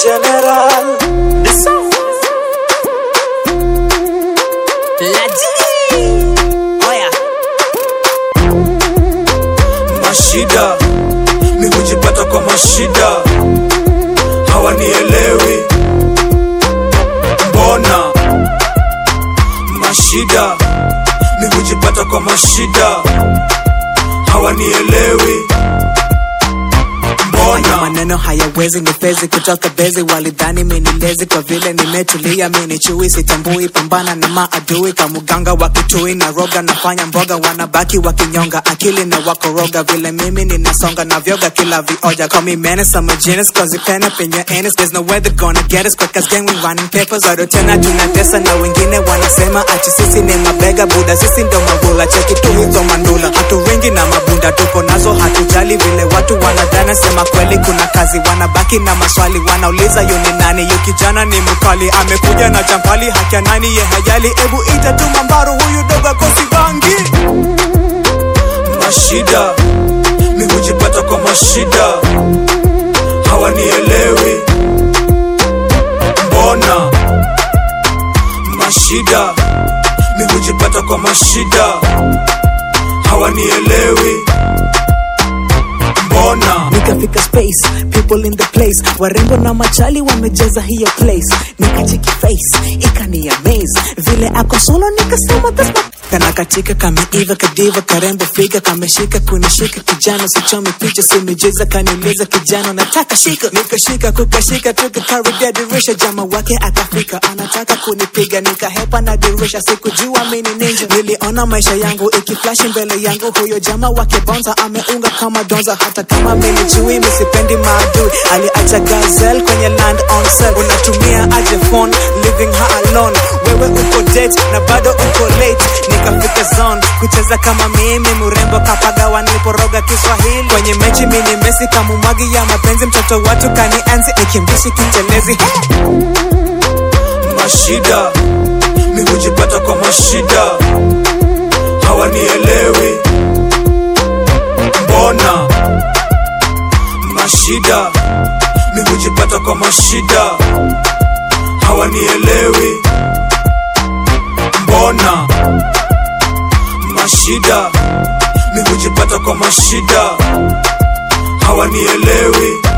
General. mashida mi hujipata kwa mashida hawanielewi mbona mashida mi hujipata kwa mashida hawanielewi Haya mbona maneno hayawezi nifezi kutoka bezi, walidhani minilezi kwa vile nimetulia, mini chui sitambui, pambana na maadui kamuganga wa kitui na roga, nafanya mboga, wanabaki wakinyonga akili na wakoroga, vile mimi ninasonga na vyoga kila vioja, call me menace, I'm a genius cause you pen up in your anus, there's no way they're gonna get us quick as gang we running papers, bado tena tunatesa na wengine wanasema ati sisi ni mabega buda, sisi ndo mabula, cheki tu hizo mandula, hatu wengi na mabunda tuko nazo, hatujali vile watu wanadhana, sema kweli kuna kazi, wanabaki na maswali, wanauliza yu ni nani, yu kijana ni mkali, amekuja na champali, hakia nani ye hajali, ebu ita tu mambaru, huyu dogo kosi bangi mashida mi hujipata kwa mashida hawanielewi mbona mashida mi hujipata kwa mashida hawanielewi mbona nikafika space people in the place warembo na machali wamejaza hiyo place nikacheki face ikani amaze vile ako solo nikasema that's not kana katika kameiva kadiva karembo figa kameshika kunishika kijana sichomi picha simejeza kaniuliza kijana nataka shika nikashika kukashika tukakaribia dirisha jama wake akafika anataka kunipiga nikahepa na dirisha sikujua mini ninja niliona maisha yangu ikiflashi mbele yangu huyo jama wake bonza ameunga kama donza hata kama mimi chui misipendi maadui aliacha gazel kwenye land on sale unatumia aje phone living her alone wewe uko date na bado uko late nikafika zone kucheza kama mimi murembo kapagawa niliporoga kiswahili kwenye mechi mini mesi kamumwagi ya mapenzi mtoto watu kanienzi nikimbishi kitelezi hey! mashida mi hujipata kwa mashida hawanielewi mbona mashida mi hujipata kwa mashida hawanielewi mbona mashida mi hujipata kwa mashida hawanielewi